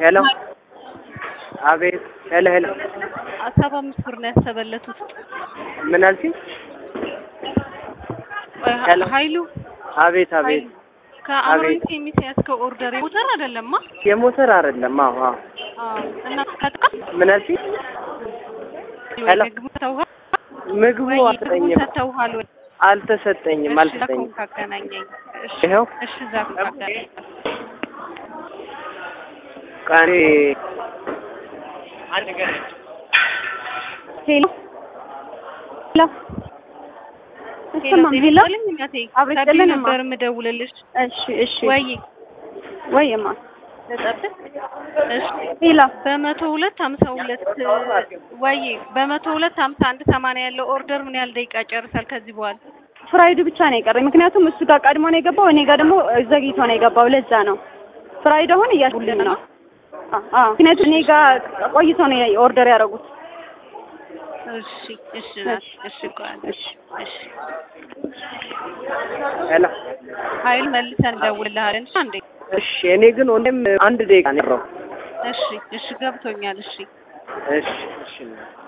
ሄሎ አቤት ሄሎ ሄሎ ሰባ አምስት ብር ነው ያሰበለቱት። ምን አልሽኝ? ቆይ ሄሎ። ኃይሉ አቤት አቤት ከአምሮኝ አቤት። ሴሚስ ያዝከው ኦርደር ሞተር አይደለማ? የሞተር አይደለም። አዎ አዎ አዎ። እና ከጥቃ ምን አልሽኝ? ሄሎ። ምግቡ ተውሃል ምግቡ ወይ? ምግቡ አልሰጠኝም ሰጥተውሃል ወይ? አልተሰጠኝም እሺ፣ አልተሰጠኝም። ዛኩን ካገናኘኝ። እሺ፣ ይኸው እሺ፣ ዛኩን ካገናኘኝ። ቀኔ ሄሎ ሄሎ እሰማም ሄሎ ሄሎ እናቴ አብረሽ ከቢሮ ጥልን እማ። ነበር የምደውልልሽ። እሺ እሺ ወይ ወይማ ልጠብቅ? እሺ ሄሎ በመቶ ሁለት ሀምሳ ሁለት ወይ በመቶ ሁለት ሀምሳ አንድ ሰማንያ ያለው ኦርደር ምን ያህል ደቂቃ ጨርሳል? ከዚህ በኋላ ፍራይዱ ብቻ ነው የቀረኝ። ምክንያቱም እሱ ጋር ቀድሞ ነው የገባው፣ እኔ ጋር ደግሞ ዘግይቶ ነው የገባው። ለዛ ነው ፍራይድ አሁን እያልኩልኝ ነው። አ አ ምክንያቱም እኔ ጋር ቆይቶ ነው ኦርደር ያደረጉት። እሺ እሺ ናት። እሺ ቆይ አንዴ። እሺ እሺ ሄሎ ኃይል መልሰን እንደውልልሃለን። እሺ አንዴ እሺ እኔ ግን ወንድም አንድ ደቂቃ ነው የቀረው። እሺ እሺ ገብቶኛል። እሺ እሺ እሺ